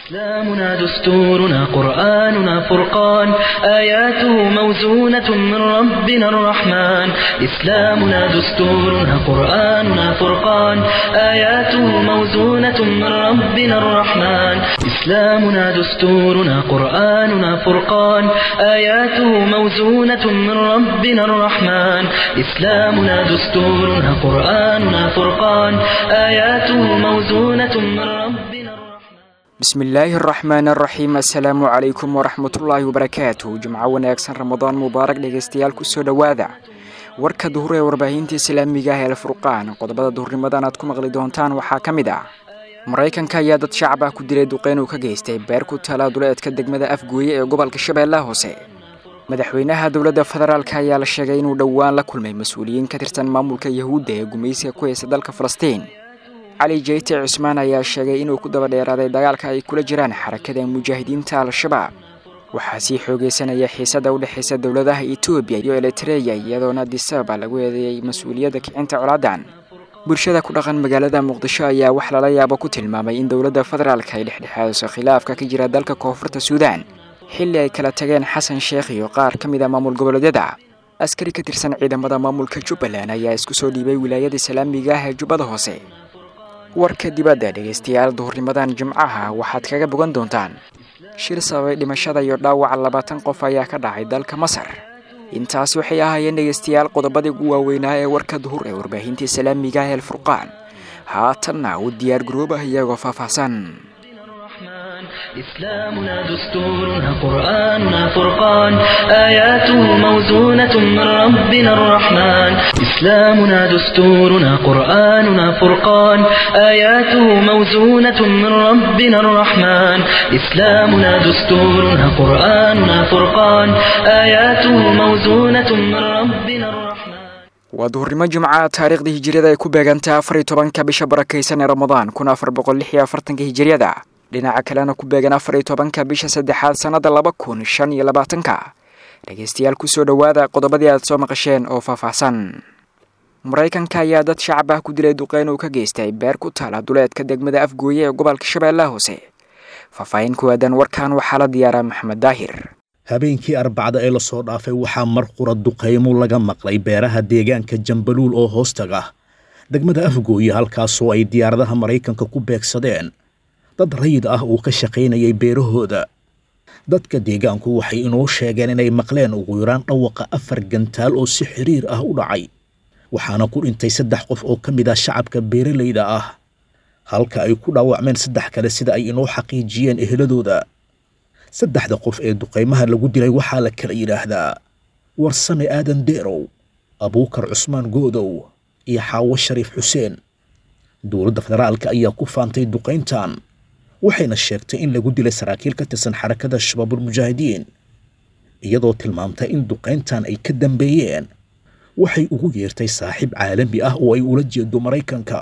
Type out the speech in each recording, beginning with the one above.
إسلامنا دستورنا قرآننا فرقان آياته موزونة من ربنا الرحمن إسلامنا دستورنا قرآننا فرقان آياته موزونة من ربنا الرحمن إسلامنا دستورنا قرآننا فرقان آياته موزونة من ربنا الرحمن إسلامنا دستورنا قرآننا فرقان آياته موزونة من ربنا الرحمن bismillaahi araxmaan araxiim assalaamu calaykum waraxmatullaahi wabarakaatu jimco wanaagsan ramadaan mubaarak dhegeystayaal kusoo dhowaada warka duhur ee warbaahinta islaamiga ah ee alfurqaan qodobada duhurnimadan aad ku maqli doontaan waxaa ka mid ah maraykanka ayaa dad shacab ah ku dilay duqeyn uu ka geystay beer ku tala duleedka degmada afgooye ee gobolka shabeellaha hoose madaxweynaha dowladda federaalk ayaa la sheegay inuu dhowaan la kulmay mas-uuliyiin ka tirsan maamulka yahuudda ee gumaysiga ku haysta dalka falastiin cali jeyte cusmaan ayaa sheegay inuu ku daba dheeraaday dagaalka ay kula jiraan xarakada mujaahidiinta al-shabaab waxaa sii xoogeysanaya xiisada u dhexaysa dowladaha etoobiya iyo elitereya iyadoona disaba lagu eedeeyey mas-uuliyadda kicinta colaadan bulshada ku dhaqan magaalada muqdisho ayaa wax lala yaabo ku tilmaamay in dowladda federaalk ay dhexdhexaadiso khilaafka ka jira dalka koonfurta suudaan xilli ay kala tageen xasan sheekh iyo qaar ka mid a maamul goboleedyada askari ka tirsan ciidamada maamulka jubbaland ayaa isku soo dhiibay wilaayada islaamiga ah ee jubbada hoose warka dibadda dhegaystayaal duhurnimadan jimcaha waxaad kaga bogan doontaan shir sababay dhimashada iyo dhaawaca labaatan qof ayaa ka dhacay dalka masar intaas waxay ahaayeen dhegaystayaal qodobadii ugu waaweynaa ee warka duhur ee warbaahinta islaamiga ah ee alfurqaan haatanna u diyaar garoobah iyagoo faahfaahsan إسلامنا دستورنا قرآننا فرقان آياته موزونة من ربنا الرحمن إسلامنا دستورنا قرآننا فرقان آياته موزونة من ربنا الرحمن إسلامنا دستورنا قرآننا فرقان آياته موزونة من ربنا الرحمن waa duhurnimo jimca taariikhdii hijiriyada ay ku beegantahay afar iyo tobanka bisha barakaysan ee ramadaan kun afar boqol lix iyo afartanka hijiriyada dhinaca kalena ku beegan afar iyo tobanka bisha saddexaad sannada laba kun shan iyo labaatanka dhegaystayaal kusoo dhowaada qodobadii aad soo maqasheen oo faahfaahsan maraykanka ayaa dad shacab ah ku dilay duqeyn uu ka geystay beer ku taala duleedka degmada afgooye ee gobolka shabeellaha hoose faahfaahin ku aadan warkan waxaa la diyaaraa maxamed daahir habeenkii arbacda ee lasoo dhaafay waxaa mar qura duqaymo laga maqlay beeraha deegaanka jambaluul oo hoostaga degmada afgooye halkaasoo ay diyaaradaha maraykanka ku beegsadeen dad rayid ah uu ka shaqaynayay beerahooda dadka deegaanku waxay inoo sheegeen inay maqleen ugu yaraan dhawaqa afar gantaal oo si xiriir ah u dhacay waxaana ku dhintay saddex qof oo ka mid ah shacabka beeralayda ah halka ay ku dhaawacmeen saddex kale sida ay inoo xaqiijiyeen eheladooda saddexda qof ee duqaymaha lagu dilay waxaa la kala yidhaahdaa warsame aadan deerow abuukar cusmaan goodow iyo xaawo shariif xuseen dowladda federaalka ayaa ku faantay duqayntan waxayna sheegtay in lagu dilay saraakiil ka tirsan xarakada shabaabulmujaahidiin iyadoo tilmaamtay in duqayntan ay ka dambeeyeen waxay ugu yeertay saaxiib caalami ah oo ay ula jeedo maraykanka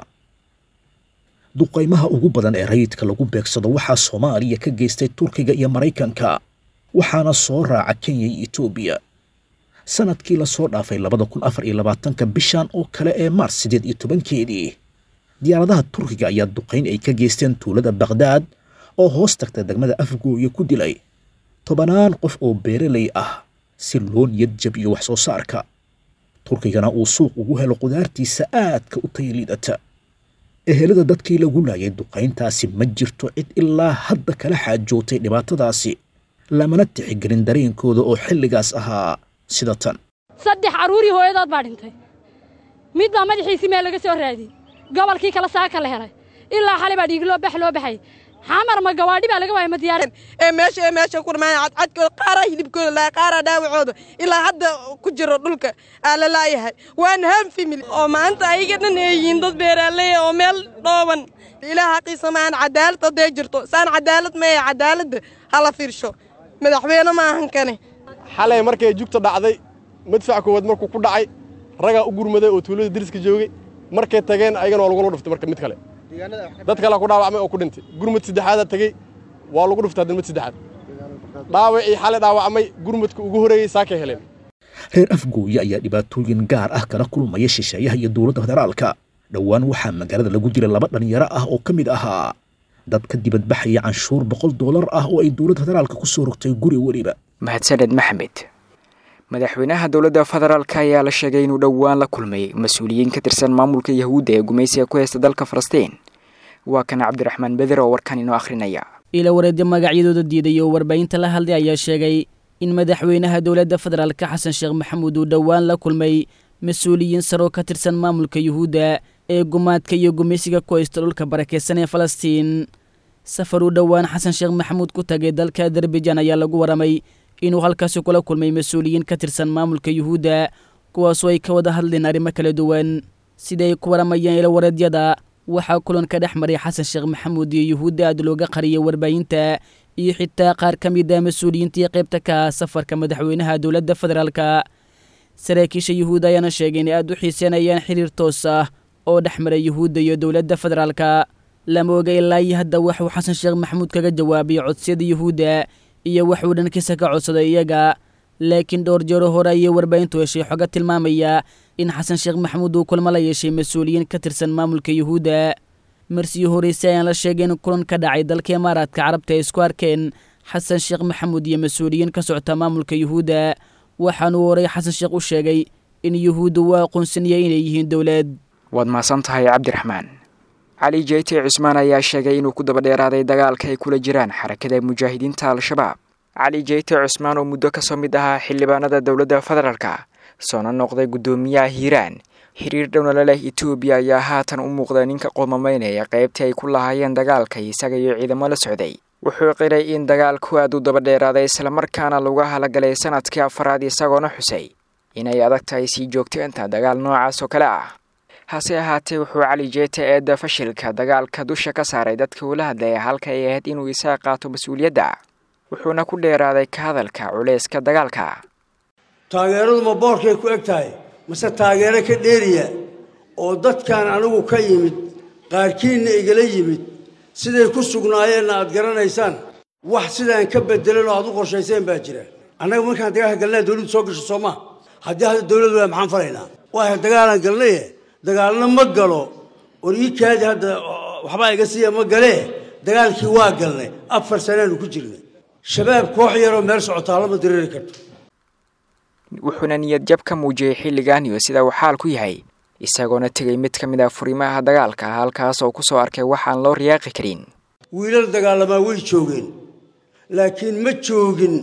duqaymaha ugu badan ee rayidka lagu beegsado waxaa soomaaliya ka geystay turkiga iyo maraykanka waxaana soo raaca kenya iyo etoobiya sanadkii lasoo dhaafay labada kun afar iyo labaatanka bishan oo kale ee maars siddeed iyo tobankeedii diyaaradaha turkiga ayaa duqayn ay ka geysteen tuulada bakhdad oo hoos tagta degmada afgooye ku dilay tobanaan qof oo beeralay ah si loo niyad jabiyo wax soo saarka turkigana uu suuq ugu helo qudaartiisa aadka u tayaliidata ehelada dadkii lagu laayay duqayntaasi ma jirto cid ilaa hadda kala xaajootay dhibaatadaasi lamana tixigelin dareenkooda oo xilligaas ahaa sida tan saddex carruurii hooyadood baa dhintay mid baa madaxiisii meel laga soo raadiyey gobolkii kale saaka la helay ilaa xalay baa dhiigloo bax loo baxay xamar ma gawaadhi baa laga waayay ma diyaar ee meesha ee meesha ku dhamaan cadcadkooda qaaraa hilibkooda laa qaaraa dhaawacooda ilaa hadda ku jiro dhulka aa la laayahay waana ham family oo maanta ayaga dhan ay yihiin dad beeraaley oo meel dhooban ilaah xaqiisa ma aan cadaalad hadday jirto saan cadaalad maya cadaaladda hala fiirsho madaxweyne ma ahan kane xalay markay jugta dhacday madfac koowaad markuu ku dhacay ragaa u gurmaday oo tuulada deriska joogay markay tageen ayagana waa lagula dhuftay marka mid kale dad kalea ku dhaawacmay oo ku dhintay gurmad saddexaadaa tegey waa lagu dhuftay haddan mid saddexaad dhaawacii xalay dhaawacmay gurmadka ugu horreeyey saakay heleen reer afgooye ayaa dhibaatooyin gaar ah kala kulmaya shisheeyaha iyo dowladda federaalka dhowaan waxaa magaalada lagu dilay laba dhallinyaro ah oo ka mid ahaa dad ka dibadbaxaya canshuur boqol doolar ah oo ay dowladda federaalka ku soo rogtay guri weliba mahadsaned maxamed madaxweynaha dowladda federaalka ayaa la sheegay inuu dhowaan la kulmay mas-uuliyiin ka tirsan maamulka yahuudda ee gumaysiga ku haysta dalka falastiin waa kan cabdiraxmaan beder oo warkan inoo akhrinaya ila wareedyo magacyadooda diiday oo warbaahinta la hadlay ayaa sheegay in madaxweynaha dowladda federaalka xasan sheekh maxamuud uu dhowaan la kulmay mas-uuliyiin saroo ka tirsan maamulka yuhuudda ee gumaadka iyo gumaysiga ku haysta dhulka barakeysan ee falastiin safar uu dhowaan xasan sheekh maxamuud ku tagay dalka adarbajan ayaa lagu waramay inuu halkaasi kula kulmay mas-uuliyiin ka tirsan maamulka yuhuudda kuwaasoo ay ka wada hadleen arrimo kala duwan sida ay ku waramayeen ila wareedyada waxaa kulanka dhex maray xasan sheekh maxamuud iyo yuhuudda aad looga qariyay warbaahinta iyo xitaa qaar ka mid a mas-uuliyiintii qaybta ka ah safarka madaxweynaha dowladda federaalka saraakiisha yuhuudda ayaana sheegay inay aada u xiiseynayaan xiriir toos ah oo dhex maray yuhuudda iyo dowladda federaalka lama oga ilaa iyo hadda waxuu xasan sheekh maxamuud kaga jawaabay codsiyada yuhuudda iyo waxuu dhankiisa ka codsaday iyaga laakiin dhowr jeero hore ayay warbaahintu heshay xoga tilmaamaya in xasan sheekh maxamuud uu kulmo la yeeshay mas-uuliyiin ka tirsan maamulka yuhuudda marsiyo horeyse ayaan la sheegay in kulan ka dhacay dalka imaaraadka carabta ay isku arkeen xasan sheekh maxamuud iyo mas-uuliyiin ka socota maamulka yuhuudda waxaanuu horey xasan sheekh u sheegay in yuhuudda uu aqoonsanaya inay yihiin dowlad waad mahadsan tahay cabdiraxmaan cali jeyte cusmaan ayaa sheegay inuu ku daba dheeraaday dagaalka ay kula jiraan xarakada mujaahidiinta al-shabaab cali jeyte cusmaan oo muddo kasoo mid ahaa xildhibaanada dowladda federaalka soona noqday guddoomiyaha hiiraan xiriir dhowna leh etoobiya ayaa haatan u muuqda ninka qoomamaynaya qaybtii ay ku lahaayeen dagaalka isaga iyo ciidamo la socday wuxuu qiray in dagaalku aad u daba dheeraaday islamarkaana lagu halagalay sanadkii afaraad isagoona xusay inay adag tahay sii joogteenta dagaal noocaas oo kale ah hase ahaatee wuxuu cali jeete eedda fashilka dagaalka dusha ka saaray dadka uula hadlaya halka ay ahayd inuu isaga qaato mas-uuliyadda wuxuuna ku dheeraaday ka hadalka culayska dagaalka taageeradu ma boorkay ku eg tahay mase taageero ka dheeriya oo dadkan anigu ka yimid qaarkiinna igala yimid siday ku sugnaayeenna aad garanaysaan wax sidaan ka bedelan oo aad u qorshayseen baa jira annaga markaan dagaalka galnaa dawladdu soo gasho soo maa haddii hadda dawladdu waa maxaan falaynaa waaya dagaalaan galnaye dagaalna ma galo or ii kaadi hadda waxbaa iga siiya ma galee dagaalkii waa galnay afar sanaanu ku jirnay shabaab koox yaroo meel socotaa lama diriiri karto wuxuuna niyad jab ka muujiyey xilligan iyo sida uu xaal ku yahay isagoona tegay mid ka mid ah furimaha dagaalka halkaas oo ku soo arkay waxaan loo riyaaqi karin wiilal dagaalamaa way joogeen laakiin ma joogin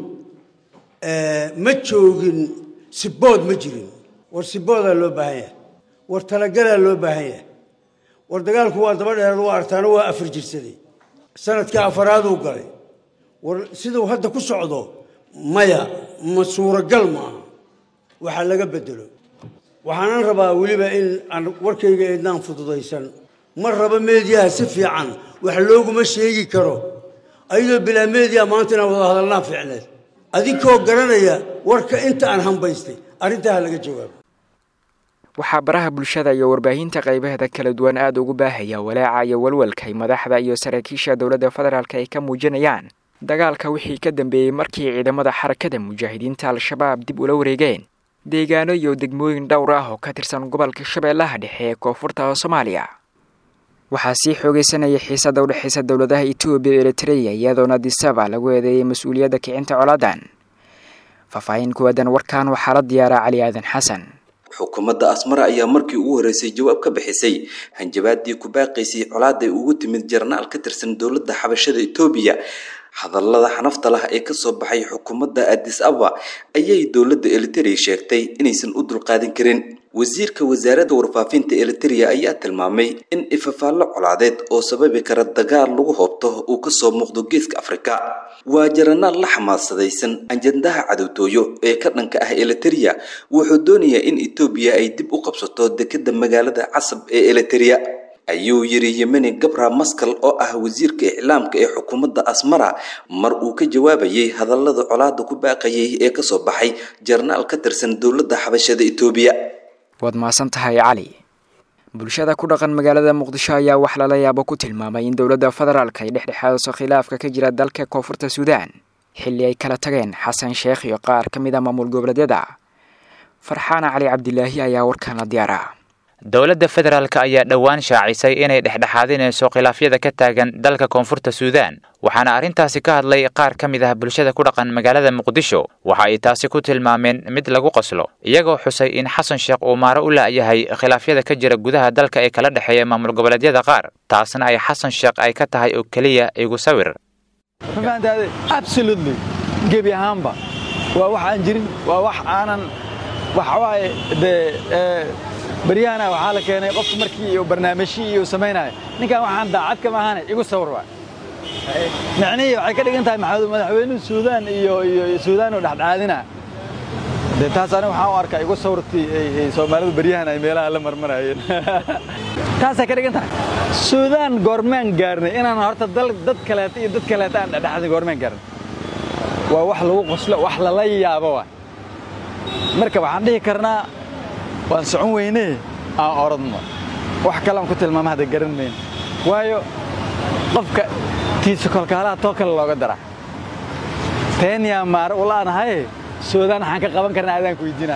ma joogin sibood ma jirin war siboodaa loo baahan yahay war talagalaa loo baahan yahay war dagaalku waa daba dheeraad waa artaano waa afar jirsaday sanadkii afaraaduu galay war siduu hadda ku socdo maya ma suuragal maaha waxaa laga bedelo waxaanan rabaa weliba in aan warkayga eednaan fududaysan ma rabo meediyaha si fiican wax looguma sheegi karo ayadoo bilaa meediya maanta inaan wada hadalnaa fiicneed adinkoo garanaya warka inta aan hambaystay arrintaa ha laga jawaabo waxaa baraha bulshada iyo warbaahinta qaybaheeda kala duwan aada ugu baahaya walaaca iyo walwalka ay madaxda iyo saraakiisha dowladda federaalk ay ka muujinayaan dagaalka wixii ka dambeeyey markii ciidamada xarakada mujaahidiinta al-shabaab dib ula wareegeen deegaano iyo degmooyin dhowr ah oo ka tirsan gobolka shabeellaha dhexe ee koonfurta soomaaliya waxaa sii xoogeysanaya xiisada udhexaysa dowladaha etoobiya iyo eritreya iyadoona disaba lagu eedeeyay mas-uuliyadda kicinta colaadan faahfaahin kuwaadan warkan waxaa la diyaaraa cali aadan xasan xukuumadda asmara ayaa markii ugu horreysay jawaab ka bixisay hanjabaadii ku baaqaysay colaaday ugu timid jarnaal ka tirsan dowladda xabashada etoobiya hadallada xanafta lah ee kasoo baxay xukuumadda adis aba ayay dowladda eliteria sheegtay inaysan u dulqaadin karin wasiirka wasaaradda warfaafinta eliteria ayaa tilmaamay in ifafaallo colaadeed oo sababi kara dagaal lagu hoobto uu kasoo muuqdo geeska afrika waa jaranaal la xamaasadaysan ajandaha cadowtooyo ee ka dhanka ah eliteria wuxuu doonayaa in etoobiya ay dib u qabsato dekeda magaalada casab ee eliteria ayuu yiri yemeni gabra maskal oo ah wasiirka iclaamka ee xukuumadda asmara mar uu ka jawaabayay hadallada colaada ku baaqayay ee kasoo baxay jarnaal ka tirsan dowladda xabashada etoobiya waad mahadsan tahay cali bulshada ku dhaqan magaalada muqdisho ayaa wax lala yaabo ku tilmaamay in dowladda federaalk ay dhexdhexaadiso khilaafka ka jira dalka koonfurta suudaan xilli ay kala tageen xasan sheekh iyo qaar ka mid a maamul goboleedyada farxaana cali cabdilaahi ayaa warkan la diyaaraa dowladda federaalk ayaa dhowaan shaacisay inay dhexdhexaadinayso khilaafyada ka taagan dalka koonfurta suudaan waxaana arrintaasi ka hadlay qaar ka mid ah bulshada ku dhaqan magaalada muqdisho waxa ay taasi ku tilmaameen mid lagu qoslo iyagoo xusay in xasan sheekh uu maaro u la'yahay khilaafyada ka jira gudaha dalka ee kala dhexeeya maamul goboleedyada qaar taasna ay xasan sheekh ay ka tahay oo keliya igu sawir absolutely gebi ahaanba waa wax aan jirin waa wax aanan waxawaaye dee baryahana waxaa la keenay qofku markii uu barnaamijyii iyo samaynaayo ninkan waxaan daacad kama ahane igu sawir waa micnihii waxay ka dhigan tahay madaxweynuhu suudaan iyo iyo suudaan oo dhexdhexaadina dee taas aniga waxaan u arkaa igu sawirtii soomaalidu baryahan ay meelaha la marmarayeen taasay ka dhigan tahay suudaan goormaan gaarnay inaan horta dad kaleeta iyo dad kaleeta aan dhexdhexaadin goormaan gaarnay waa wax lagu qoslo wax lala yaabo waa marka waxaan dhihi karnaa waan socon weynee aan orodno wax kalean ku tilmaama hadda garan mayno waayo qofka tiisa kolkaalaha too kale looga dara teenyaa maare ulaanahaye suudaan waxaan ka qaban karnaa adaan ku weydiinaa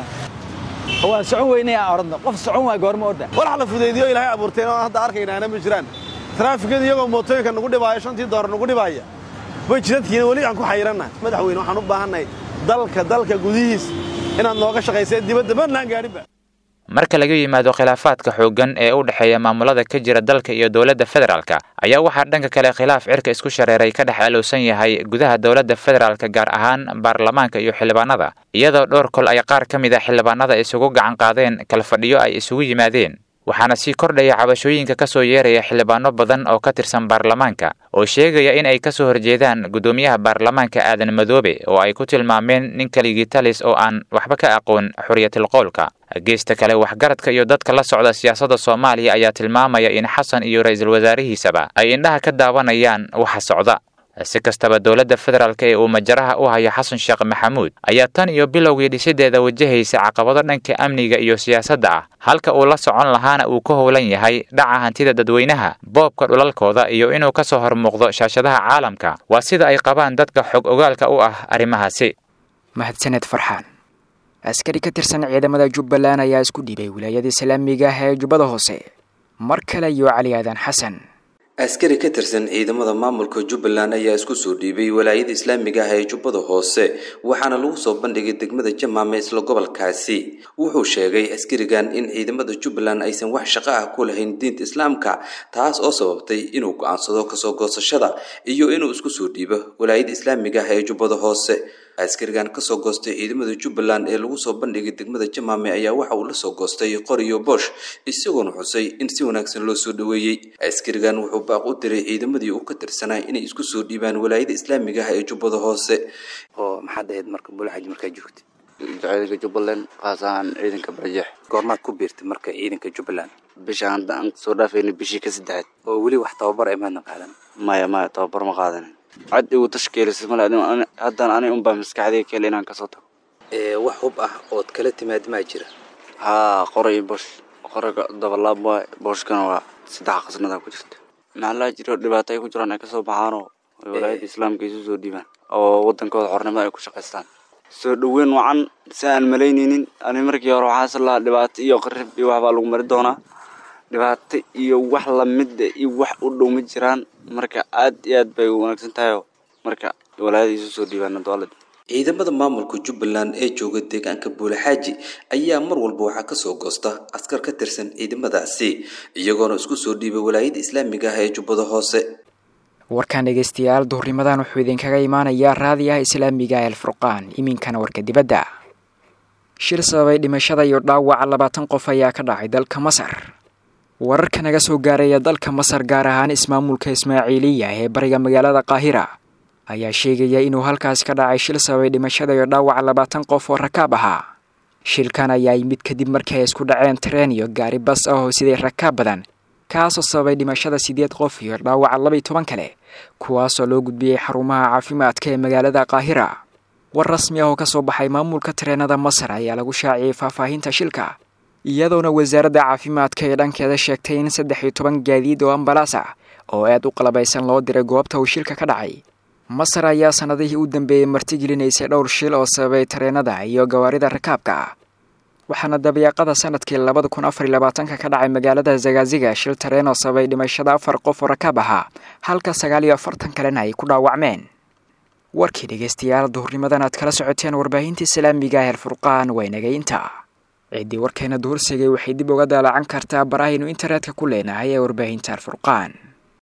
waan socon weynee aan orodno qof socon waa goorma orda walax la fudaydiyo ilaahay abuurteen oo hadda arkaynaana ma jiraan taraafikada iyagoo mootooyinka nagu dhibaaya shantii doolar nagu dhibaaya way jidadkiina weli aan ku xayirannahay madaxweyne waxaan u baahannahay dalka dalka gudihiis inaad nooga shaqayseen dibadda badnaan gaadhinba marka laga yimaado khilaafaadka xooggan ee u dhexeeya maamulada ka jira dalka iyo dowladda federaalka ayaa waxaa dhanka kale khilaaf cirka isku shareeray ka dhex alowsan yahay gudaha dowladda federaalka gaar ahaan baarlamaanka iyo xildhibaanada iyadoo dhowr kol ay qaar ka mid a xildhibaanada isugu gacan qaadeen kala fadhiyo ay isugu yimaadeen waxaana sii kordhaya cabashooyinka ka soo yeeraya xildhibaano badan oo ka tirsan baarlamaanka oo sheegaya in ay ka soo horjeedaan guddoomiyaha baarlamaanka aadan madoobe oo ay ku tilmaameen nin kaligii talis oo aan waxba ka aqoon xorriyatilqowlka geesta kale waxgaradka iyo dadka la socda siyaasadda soomaaliya ayaa tilmaamaya in xasan iyo ra-iisul wasaarihiisaba ay indhaha ka daawanayaan waxa socda si kastaba dowladda federaalk ee uu majaraha u hayo xasan sheekh maxamuud ayaa tan iyo bilowgii dhisideeda wajahaysa caqabado dhanka amniga iyo siyaasadda ah halka uu la socon lahaana uu ka howlan yahay dhaca hantida dadweynaha boobka dhulalkooda iyo inuu ka soo hormuuqdo shaashadaha caalamka waa sida ay qabaan dadka xog ogaalka u ah arrimahaasi mahadsaned farxaan askari ka tirsan ciidamada jubbaland ayaa isku dhiibay wilaayada islaamiga ah ee jubbada hoose mar kale iyo cali aadan xasan askari ka tirsan ciidamada maamulka jubbaland ayaa isku soo dhiibay walaayada islaamiga ah ee jubbada hoose waxaana lagu soo bandhigay degmada jamaame isla gobolkaasi wuxuu sheegay askarigan in ciidamada jubbaland aysan wax shaqo ah ku lahayn diinta islaamka taas oo sababtay inuu go-aansado kasoo goosashada iyo inuu isku soo dhiibo walaayada islaamiga ah ee jubbada hoose askarigan kasoo goostay ciidamada jubbaland ee lagu soo bandhigay degmada jamaame ayaa waxa uu lasoo goostay qoriyo boosh isagoona xusay in si wanaagsan loo soo dhoweeyey askarigan wuxuu baaq u diray ciidamadii uu ka tirsanaa inay isku soo dhiibaan walaayada islaamiga ah ee jubbada hoose oo maxaad ahayd marka bulaxaji markaa joogtay ciidanka jubbaland kaas ahaan ciidanka barjeex goormaad ku biirtay marka ciidanka jubbaland bishaan hadda aan soo dhaafayna bishii ka saddexaad oo weli wax tababar ay maadna qaadan maya maya tababar ma qaadanin cad igu tashkiilisay male haddaan ani unbaa maskaxdayga kale inaan kasoo tago wax hub ah ood kala timaad maa jira haa qora iyo boosh qoraga dabalaab waay booshkana waa saddex qasnadaa ku jirta maxaa jiro dhibaato ay ku jiraan ay kasoo baxaanoo walaayada islaamka isu soo dhiibaan oo wadankooda xornimo ay ku shaqaystaan soo dhoweyn wacan si aan malaynaynin ani markii hore waxaas lahaa dhibaato iyo qarib iyo waxbaa lagu mari doonaa dhibaato iyo wax lamida iyo wax u dhow ma jiraan marka aad iyo aad bay wanaagsan tahay marka walaayada isu soo dhiibaan dowlada ciidamada maamulka jubbaland ee jooga deegaanka buulaxaaji ayaa mar walba waxaa kasoo goosta askar ka tirsan ciidamadaasi iyagoona isku soo dhiibay walaayada islaamiga ah ee jubbada hoose warkan dhegeystayaal duhurnimadan wuxuu idinkaga imaanayaa raadiyaha islaamiga ee alfurqaan iminkana warka dibadda shir sababay dhimashada iyo dhaawaca labaatan qof ayaa ka dhacay dalka masar wararka naga soo gaaraya dalka masar gaar ahaan ismaamulka ismaaciiliya ee bariga magaalada qaahira ayaa sheegaya inuu halkaas ka dhacay shil sababay dhimashada iyo dhaawaca labaatan qof oo rakaab ahaa shilkan ayaa yimid kadib markii ay isku dhaceen tareen iyo gaari bas ah oo siday rakaab badan kaasoo sababay dhimashada siddeed qof iyo dhaawaca laba iyo toban kale kuwaasoo loo gudbiyey xarumaha caafimaadka ee magaalada qaahira war rasmi ah oo ka soo baxay maamulka tareenada masar ayaa lagu shaaciyey faahfaahinta shilka iyadoona wasaaradda caafimaadka ee dhankeeda sheegtay in saddex iyo toban gaadiid oo ambalaas ah oo aad u qalabaysan loo diray goobta uu shilka ka dhacay masar ayaa sannadihii u dambeeyey martigelinaysay dhowr shil oo sababay tareenada iyo gawaarida rakaabka waxaana dabayaaqada sanadkii labada kun afar iyo labaatanka ka dhacay magaalada zagaziga shil tareen oo sababay dhimashada afar qof oo rakaab ahaa halka sagaal iyo afartan kalena ay ku dhaawacmeen warkii dhegeystayaal duhurnimadan aad kala socoteen warbaahinta islaamiga heer furqaan waa inagaynta ciddii warkeena duhursigay waxay dib uga daalacan kartaa barahaynu internetka ku leenahay ee warbaahinta alfurqaan